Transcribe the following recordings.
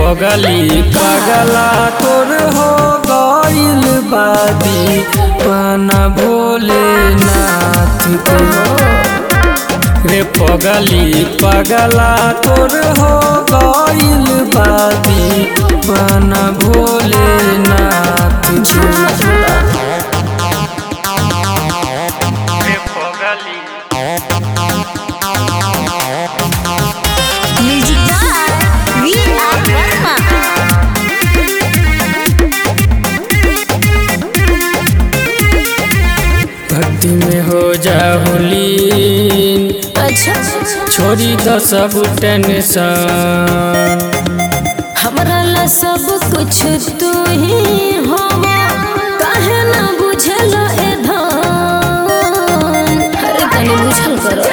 पगली पगला तोर हो गइल बादी पाना भोलेनाथ के रे पगली पगला तोर हो गइल बादी पाना भोलेनाथ के रे पगली music by V R Verma भक्ति में हो जाहुली अच्छा छोड़ी द सब टेंशन हमरा ला सब कुछ तू ही हो काहे ना बुझल ए धन अरे तनी बुझल करो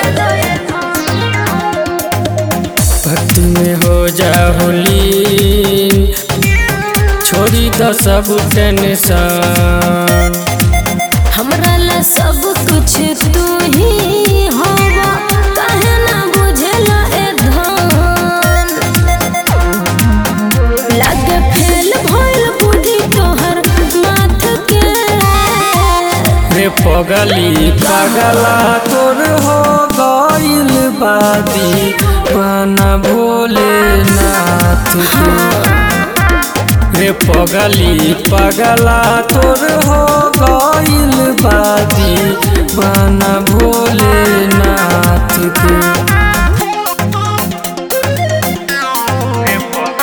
भक्ति में हो जाहुली छोड़ी द सब टेंशन हमरा ला सब कुछ तू ही हो काहे ना बुझल ए धन लागे फेल भइल बुद्धि तोहर माथ के रे पगली पगला तोर हो गइल बादी पाना भोलेनाथ के रे पगली पगला तोर हो गइल बादी पाना भोलेनाथ के रे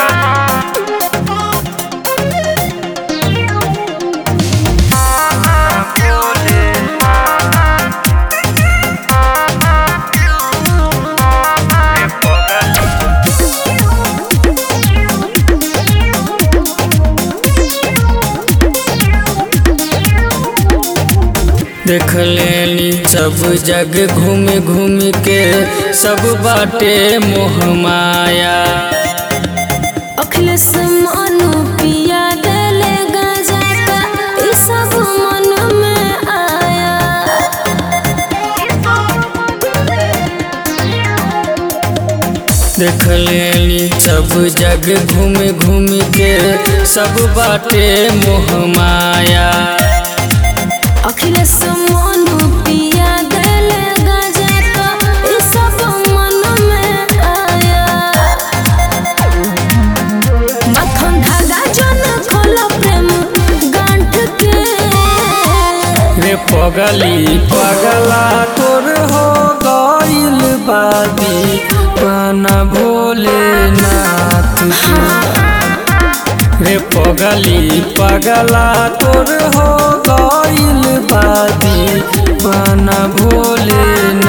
देख लेनी सब जग घूम घूम के सब बाटे मोह माया अखिलेश मनु पिया देले गाजा का ई सब मन में आया देख लेनी सब जग घूम घूम के सब बाटे मोह माया अखिलेश मनु पिया देले गाजा का ई सब मन में आया मक्खन धागा जन खोलो प्रेम गांठ के रे पगली पगला तोर हो गइल बादी पाना भोलेनाथ के रे पगली पगला तोर हो गइल बादी पाना भोलेनाथ